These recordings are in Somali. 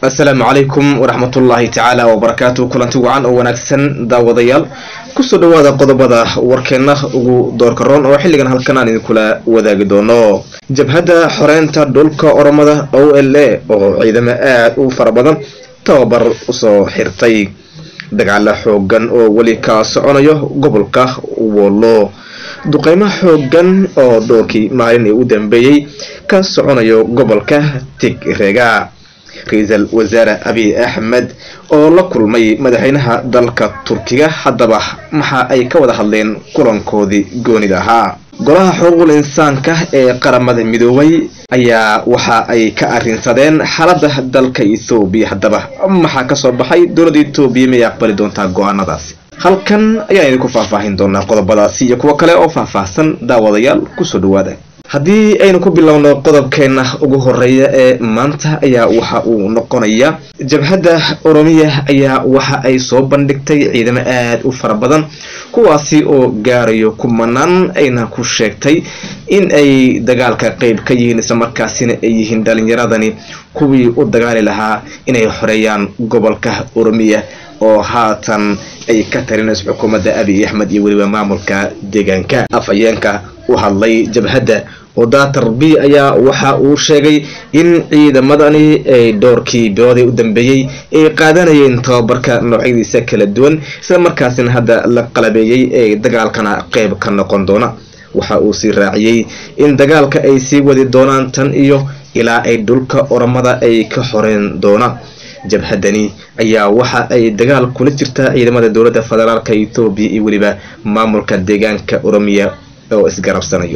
asalaamu calaykum waraxmatullaahi tacaala wabarakaatu kulanti wacan oo wanaagsan daawadayaal kusoo dhawaada qodobada warkeenna ugu doorka roon oo xilligan halkan aan idinkula wadaagi doono jabhadda xoreynta dhulka oromada o l a oo ciidamo aada u fara badan tababar usoo xirtay dagaalo xoogan oo weli ka soconayo gobolka wollo duqeymo xoogan oo dhowrkii maalin ee u dambeeyey ka soconayo gobolka tigreega ra-iisul wasaare abiy axmed oo la kulmay madaxweynaha dalka turkiga haddaba maxa ay ka wada hadleen kulankoodii goonida ahaa golaha xuquuqul insaanka ee qaramada midoobay ayaa waxa ay ka arrinsadeen xaaladda dalka ethoobiya haddaba maxaa kasoo baxay dowladda ethoobiya miyay aqbali doontaa go-aanadaasi halkan ayaan idinku faahfaahin doonaa qodobadaasi iyo kuwo kale oo faahfaahsan daawadayaal kusoo dhawaada haddii aynu ku bilowno qodobkeena ugu horeeya ee maanta ayaa waxa uu noqonaya jabhadda oromiya ayaa waxa ay soo bandhigtay ciidamo aada u fara badan kuwaasi oo gaarayo kumanaan ayna ku sheegtay in ay dagaalka qeyb ka yihiin islamarkaasina ay yihiin dhalinyaradani kuwii u dagaali lahaa inay xoreeyaan gobolka oromiya oo haatan ay ka tarinayso xukuumadda abiy axmed iyo weliba maamulka deegaanka afhayeenka u hadlay jabhadda odatar b ayaa waxa uu sheegay in ciidamadani ay dhowrkii biloodii u dambeeyey ay qaadanayeen tababarka noocyadiisa kala duwan isla markaasina hadda la qalabeeyey ee dagaalkana qeyb ka noqon doona waxa uu sii raaciyey in dagaalka ay sii wadi doonaan tan iyo ilaa ay dhulka oromada ay ka xoreyn doonaan jabhadani ayaa waxa ay dagaal kula jirtaa ciidamada dowladda federaalka ethoobiya iyo weliba maamulka deegaanka oromiya oo isgarabsanayo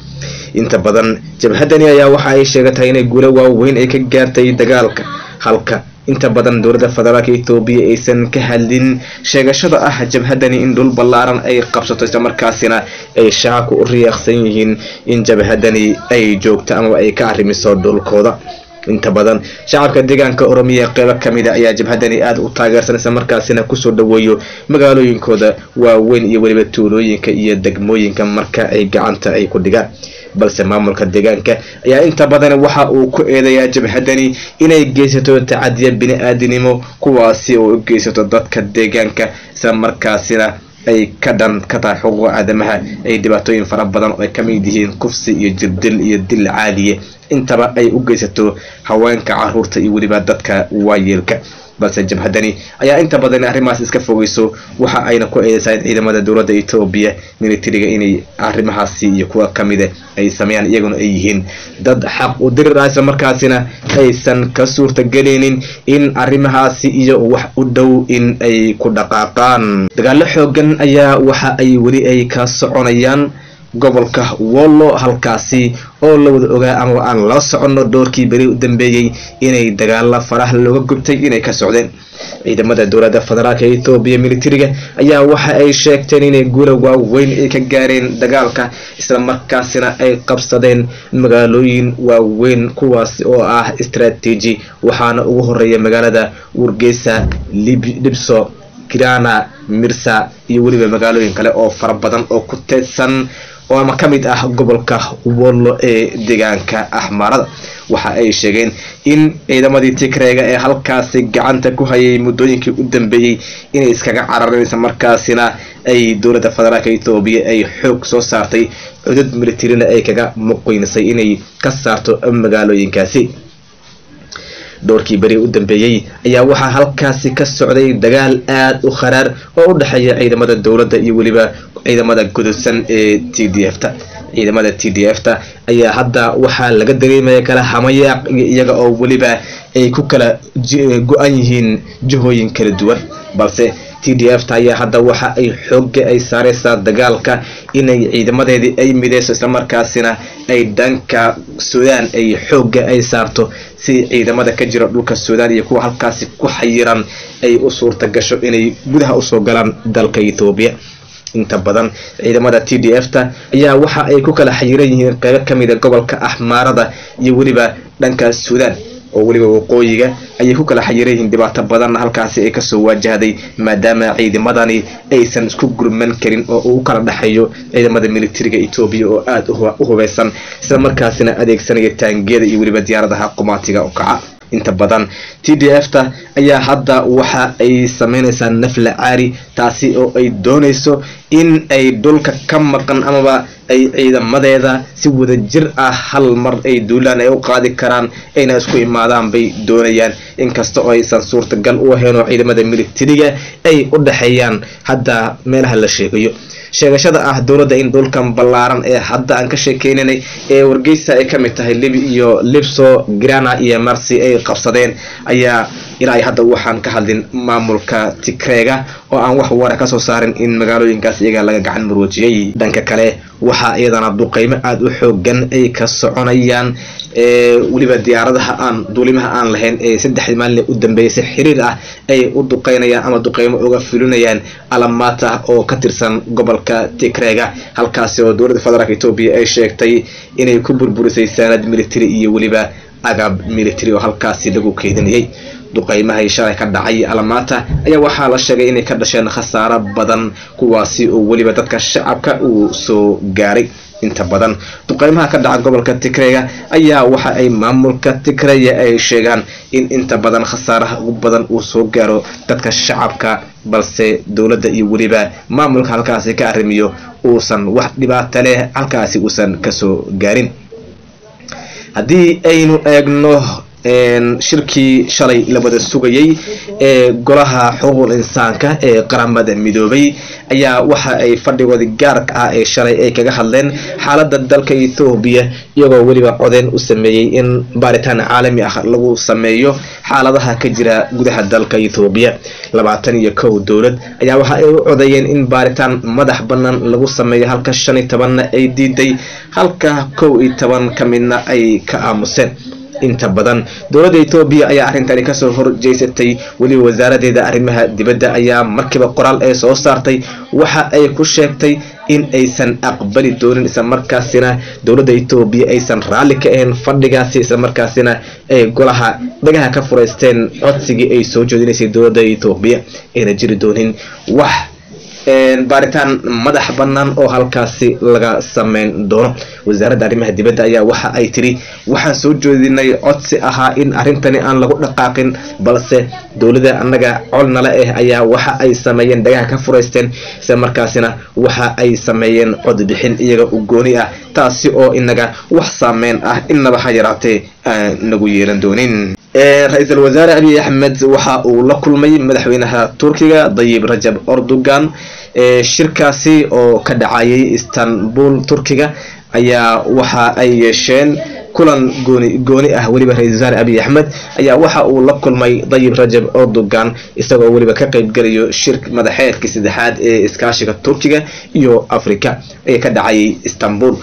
inta badan jabhadani ayaa waxa ay sheegatay inay guulo waaweyn ay ka gaartay dagaalka halka inta badan dowladda federaalka ethoobiya aysan ka hadlin sheegashada ah jabhadani in dhul ballaaran ay qabsato islamarkaasina ay shacabku u riyaaqsan yihiin in jabhadani ay joogto amaba ay ka arrimiso dhulkooda inta badan shacabka deegaanka oromiya qeybo kamid a ayaa jabhadani aada u taageersan isla markaasina kusoo dhaweeyo magaalooyinkooda waaweyn iyo weliba tuulooyinka iyo degmooyinka marka ay gacanta ay ku dhigaan balse maamulka deegaanka ayaa inta badan waxa uu ku eedayaa jabhadani inay geysato tacadiya bini-aadinimo kuwaasi oo u geysato dadka deegaanka isla markaasina ay ka dhan ka tahay xuquuqa aadamaha ay dhibaatooyin fara badan oo ay ka mid yihiin kufsi iyo jirdil iyo dil caadiye intaba ay u geysato haweenka caruurta iyo weliba dadka waayeelka balse jabhadani ayaa inta badan arrimahaas iska fogeyso waxa ayna ku eedeysaa in ciidamada dowladda etoobiya militariga inay arrimahaasi iyo kuwa kamida ay sameeyaan iyaguna ay yihiin dad xaq u dirir ah isla markaasina aysan ka suurtagelinin in arrimahaasi iyo wax u dhow in ay ku dhaqaaqaan dagaalo xoogan ayaa waxa ay weli ay ka soconayaan gobolka wollo halkaasi oo la wada ogaa amaba aan la soconno dhowrkii beri u dambeeyey inay dagaalo faraha looga gubtay inay ka socdeen ciidamada dowladda federaalka ethoobiya militariga ayaa waxa ay sheegteen inay guula waaweyn ay ka gaareen dagaalka isla markaasina ay qabsadeen magaalooyin waaweyn kuwaasi oo ah istraatiiji waxaana ugu horeeya magaalada wargeysa libso kirana mirsa iyo weliba magaalooyin kale oo fara badan oo ku teedsan oo ama ka mid ah gobolka wollo ee deegaanka axmaarada waxa ay sheegeen in ciidamadii tigreega ee halkaasi gacanta ku hayay muddooyinkii u dambeeyey inay iskaga carareen markaasina ay dowladda federaalka ethoobiya ay xoog soo saartay cudud militarina ay kaga muqeynisay inay ka saarto magaalooyinkaasi dhowrkii beri u dambeeyey ayaa waxaa halkaasi ka socday dagaal aada u kharaar oo u dhexeeya ciidamada dowladda iyo weliba ciidamada gudubsan ee t d f ta ciidamada t d f ta ayaa hadda waxaa laga dareemaya kala hamayaaq iyaga oo weliba ay ku kala go-an yihiin jihooyin kala duwan balse t d f ta ayaa hadda waxa ay xooga ay saareysaa dagaalka inay ciidamadeedii ay mideyso islamarkaasina ay dhanka suudaan ay xooga ay saarto si ciidamada ka jira dhulka suudaan iyo kuwa halkaasi ku xayiran ay u suurta gasho inay gudaha usoo galaan dalka ethoobiya inta badan ciidamada t d f ta ayaa waxa ay ku kala xayiran yihiin qeybo kamida gobolka axmaarada iyo weliba dhanka suudaan oo weliba waqooyiga ayay ku kala xayiran yihiin dhibaato badanna halkaasi ay kasoo waajahday maadaama ciidamadani aysan isku gurman karin oo uu kala dhexeeyo ciidamada militariga etoobiya oo aada u hubeysan isla markaasina adeegsanaya taangiyada iyo weliba diyaaradaha qumaatiga u kaca inta badan t d f ta ayaa hadda waxa ay sameynaysaa nafla caari taasi oo ay doonayso in ay dhulka ka maqan amaba ay ciidamadeeda si wadajir ah hal mar ay duulaan ay u qaadi karaan ayna isku imaadaan bay doonayaan inkasta oo aysan suurtagal u ahayn oo ciidamada militariga ay u dhexeeyaan hadda meelaha la sheegayo sheegashada ah dowladda in dhulkan ballaaran ee hadda aan ka sheekeynanay ee wargeysa ay ka mid tahay libi iyo libso grana iyo marsi ay qabsadeen ayaa ilaa ay hadda waxaan ka hadlin maamulka tigreega oo aan wax wara kasoo saarin in magaalooyinkaas iyaga laga gacan marwajiyey dhanka kale waxaa iyadana duqeymo aada u xoogan ay ka soconayaan weliba diyaaradaha aan duulimaha aan lahayn ee saddexdii maalin u dambeysay xiriir ah ay u duqeynayaan ama duqeymo uga fulinayaan alamaata oo ka tirsan gobolka tigreega halkaasi oo dowladda federaalk etoobiya ay sheegtay inay ku burburisay saanad military iyo weliba agab military oo halkaasi lagu keedinayay duqeymahay shalay ka dhacay alamaata ayaa waxaa la sheegay inay ka dhasheen khasaaro badan kuwaasi oo weliba dadka shacabka uu soo gaaray inta badan duqeymaha ka dhaca gobolka tigreega ayaa waxa ay maamulka tigreya ay sheegaan in inta badan khasaaraha ugu badan uu soo gaaro dadka shacabka balse dowladda iyo weliba maamulka halkaasi ka arrimiyo uusan wax dhibaato leh halkaasi uusan kasoo gaarin haddii aynu eegno shirkii shalay la wada sugayay ee golaha xuquuqul insaanka ee qaramada midoobay ayaa waxa ay fadhigoodii gaarka ah ee shalay ay kaga hadleen xaaladda dalka ethoobiya iyagoo weliba codeen u sameeyey in baaritaan caalami ah lagu sameeyo xaaladaha ka jira gudaha dalka ethoobiya labaatan iyo kow dowlad ayaa waxa ay u codeeyeen in baaritaan madax bannaan lagu sameeyo halka shan iyo tobanna ay diiday halka kow iyo toban ka midna ay ka aamuseen inta badan dowladda etoobiya ayaa arrintani kasoo horjeysatay weliba wasaaradeeda arrimaha dibadda ayaa markiiba qoraal ee soo saartay waxa ay ku sheegtay in aysan aqbali doonin islamarkaasina dowladda etoobiya aysan raalli ka ahayn fadhigaasi islamarkaasina ay golaha dhagaha ka furaysteen codsigii ay soo jeedinaysay dowladda etoobiya ayna jiri doonin wax baaritaan madax bannaan oo halkaasi laga sameyn doono wasaaradda arrimaha dibadda ayaa waxa ay tiri waxaan soo jeedinay codsi ahaa in arrintani aan lagu dhaqaaqin balse dowladda annaga colnala ah ayaa waxa ay sameeyeen dhagaha ka furaysteen isla markaasina waxa ay sameeyeen codbixin iyaga u gooni ah taasi oo inaga wax saameyn ah innaba ha yaraatee aan nagu yeelan doonin ra-iisul wasaare abiy axmed waxa uu la kulmay madaxweynaha turkiga dayib rajab erdogan shirkaasi oo ka dhacayay istanbul turkiga ayaa waxa ay yeesheen kulan gooni gooni ah weliba ra-isul wasaare abiy axmed ayaa waxa uu la kulmay dayib rajab erdogan isagoo weliba ka qaybgelayo shir madaxeedkii saddexaad ee iskaashiga turkiga iyo africa ee ka dhacayay istanbul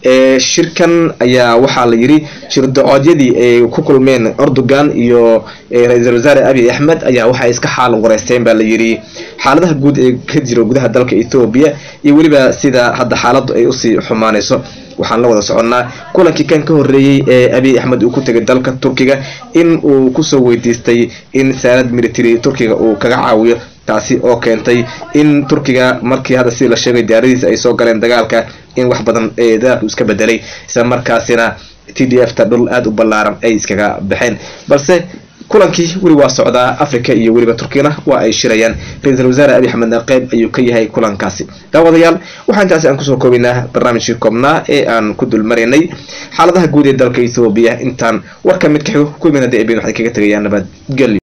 shirkan ayaa waxaa la yidhi shirdo-oodyadii ay ku kulmeen erdogan iyo ra-iisul wasaare abiy axmed ayaa waxay iska xaal wareysteen baa la yidhi xaaladaha guud ee ka jiro gudaha dalka etoobiya iyo weliba sida hadda xaaladdu ay usii xumaanayso waxaan la wada soconnaa kulankii kan ka horreeyey ee abiy axmed uu ku tegay dalka turkiga in uu kusoo weydiistay in saanad military turkiga uu kaga caawiyo taasi oo keentay in turkiga markii hadda sidii la sheegay diyaaradiisa ay soo galeen dagaalka in wax badan ee dagaalku iska bedelay isla markaasina t d f ta dhul aada u ballaaran ay iskaga baxeen balse kulankii weli waa socdaa africa iyo weliba turkiyana waa ay shirayaan ra-iisul wasaare abiy axmedna qeyb ayuu ka yahay kulankaasi daawadayaal waxaa intaasi aan kusoo koobaynaa barnaamijkii koobnaa ee aan ku dulmaraynay xaaladaha guud ee dalka ethoobiya intaan warka mid ka xigo kuwimin hadii abin waxay kaga tegayaan nabadgelyo